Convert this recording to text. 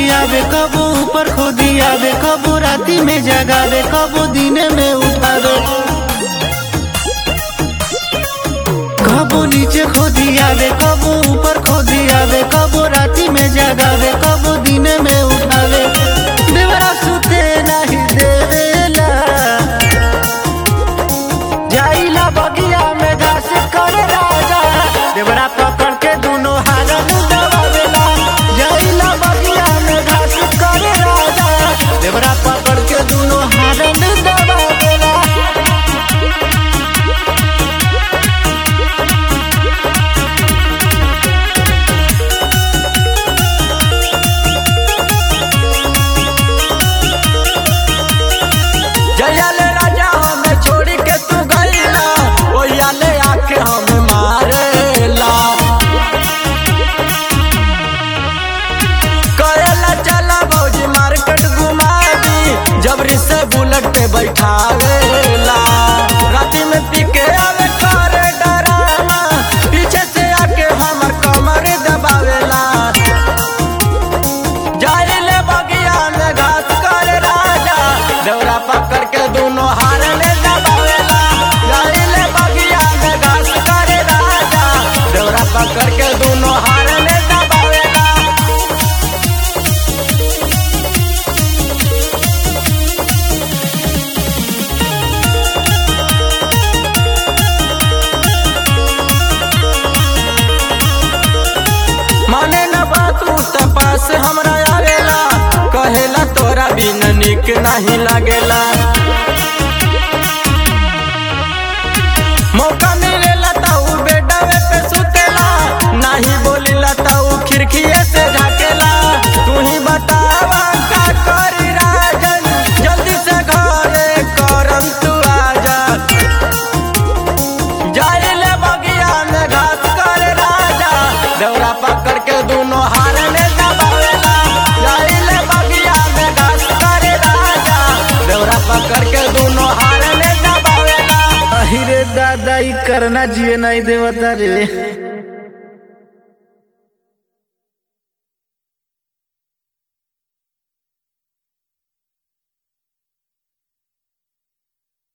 आवे कबो ऊपर खोदी आवे कबो राती में जगावे कबो दिने में उठावे कबो नीचे खोदी आवे कबो ऊपर खोदी आवे कबो राती में जगावे कबो दिने में उठावे देवरा सुते नहीं देवेला जाइला बगिया में घास कर राजा देवरा पकड़ के दोनों हारन दबावेला जाइला बगिया में घास कर राजा देवरा पकड़ के दोनों हारन दबावेला जया ले राजा हमें छोड़ी के तू गईला ओया ले आके हमें मारेला करेला चला भौजी मार्केट घुमा दी जबरी से बुलेट पे बैठावेला राती में पी के आवे करे डराना पीछे से आके हमर कमर दबावेला जाइले बगिया में घास कर राजा दौरा पकड़ के दोनों हार में दबावेला जाइले बगिया में घास कर राजा दौरा पकड़ के दोनों हार में दबावेला माने न बात पास हमरा आवेला कहेला तोरा बिन निक नहीं लागेला मौका मिलेला ताऊ बेडवे पे सुतेला नहीं बोलिला ताऊ खिड़कीए से झाकेला तू ही बतावा का करी राजन जल्दी से घरे करम तू आजा जाइले बगिया में घास कर राजा दौरा पकड़ के दोनों हार में दबावेला जाइले बगिया में घास कर राजा दौरा पकड़ के दोनों हार में दबावेला अहिरे दादा ई करना जिए नहीं देवता रे